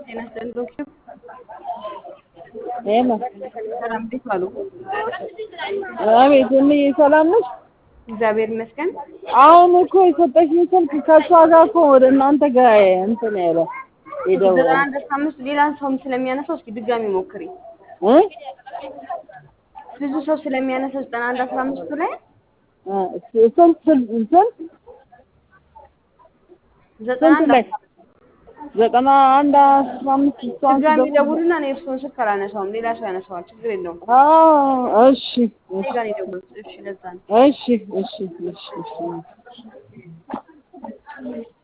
ጤና ይስጥልኝ ዶክተር ሄሎ ሰላም እንዴት ዋሉ? አቤት እምዬ ሰላም ነሽ? እግዚአብሔር ይመስገን። አሁን እኮ የሰጠሽኝ ስልክ ከእሷ ጋር እኮ ወደ እናንተ ጋር እንትን ያለ ዘጠና የደወለ አንድ አስራ አምስት ሌላ ሰውም ስለሚያነሳው እስኪ ድጋሚ ሞክሪ። እ ብዙ ሰው ስለሚያነሳው ዘጠና አንድ አስራ አምስቱ ላይ እ ስንት ስንት ስንት ዘጠና ስንት አንድ ላይ ዘጠና አንድ አስራ አምስት እሷን ድጋሚ ስደውል- ደውሉና እኔ እርስዎን ስልክ አላነሳውም፣ ሌላ ሰው ያነሳዋል። ችግር የለውም። አዎ እሺ እኔ ጋር ነው የደወሉት። እሺ ለዛ ነው። እሺ እሺ እሺ እሺ